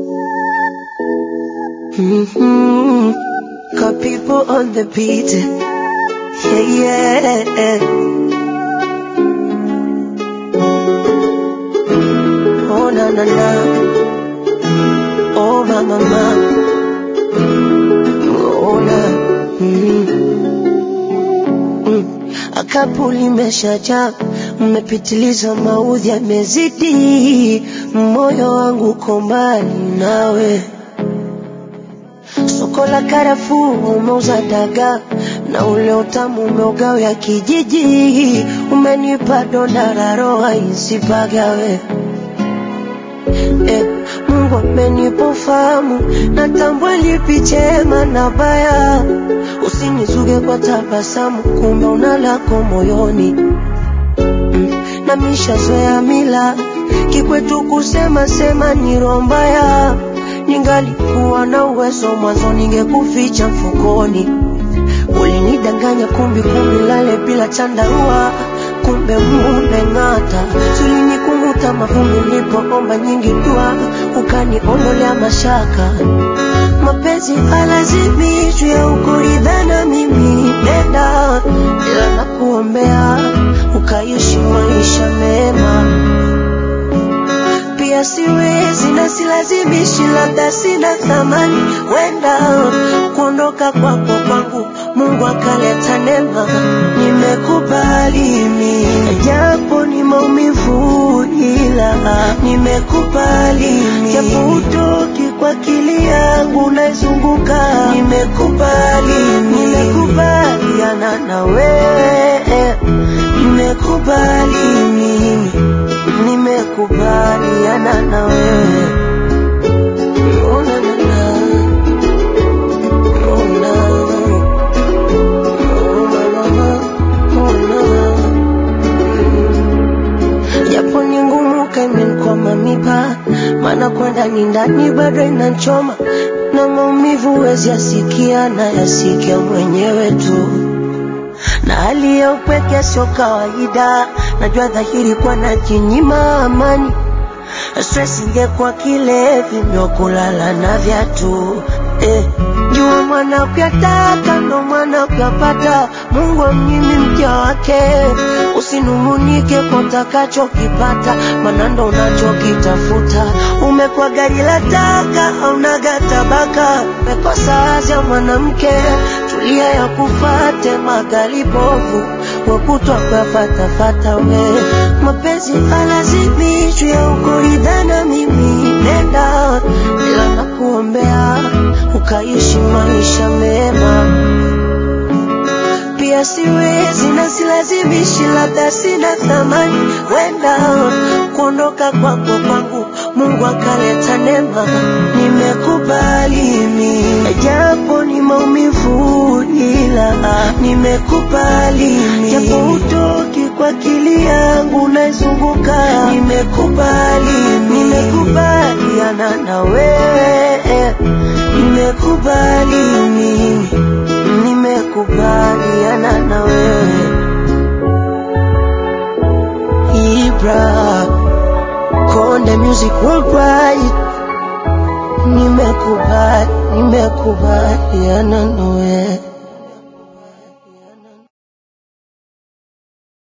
Mm-hmm. Got people on the beat. Yeah, yeah. Oh, na, na, na. Oh, ma, ma, ma. Oh, na. Mm. Mm. Akapu limeshajaa, mmepitiliza, maudhi yamezidi, moyo wangu uko mbali nawe. Soko la karafuu umeuza dagaa na ule utamu umeugawia kijiji, umenipa donda la roho isipagawe. Eh, Mungu amenipa ufahamu, natambua lipi chema na baya. Usinizuge kwa tabasamu, kumbe una lako moyoni mm, na mishazoea mila kikwetu kusema sema ni roho mbaya. Ningalikuwa na uwezo mwanzo, ningekuficha mfukoni. Ulinidanganya kumbi kumbi, lale bila chandarua, kumbe mumeng'ata. Tulinikunguta mavumbi, nilipoomba nyingi dua, ukaniondolea mashaka. Mapenzi halazimishwi ya ukuridhana, mimi nenda, ila nakuombea ukaishi maisha mema pia siwezi na silazimishi, labda sina thamani, wenda kuondoka kwako kwangu Mungu akaleta neema, nimekubali mimi, japo ni maumivu, ila nimekubali mimi, japo utoki kwa akili yangu naizunguka, nimekubali mimi, nimekubaliana na wewe, nimekubali mimi nimekubaliana na wewe. Oh, na, na, na. Oh, na. Oh, na, na, na. Oh, na. Japo ni ngumu kaimenkwama mipa, maana kwenda ni ndani bado inachoma na maumivu wezi yasikia na yasikia mwenyewe tu na hali ya upweke sio kawaida, najua dhahiri kwa najinyima amani. Stress ingekuwa kilevi ndio kulala na viatu eh. Jua mwana ukiyataka ndo mwana ukiyapata. Mungu amnyimi mja wake, usinungunike kwa utakachokipata, maana ndo unachokitafuta. Umekuwa gari la taka, haunaga tabaka, umekosa azia mwanamke, tulia ya kufate magali bovu wakutwa kuyafatafata we mapenzi halazimishwi ya ukuridhana, mimi nenda, ila nakuombea ukaishi maisha mema pia siwezi na silazimishi, labda sina thamani, wenda kuondoka kwako kwangu Mungu akaleta neema, nimekubali mimi, japo ni maumivu, ila nimekubali mimi, japo utoki kwa akili yangu naizunguka, nimekubali mimi, nimekubaliana na wewe, nimekubali mimi nimekubaliana na wewe Ibra Konde Music Worldwide, nimekubali nimekubaliana na wewe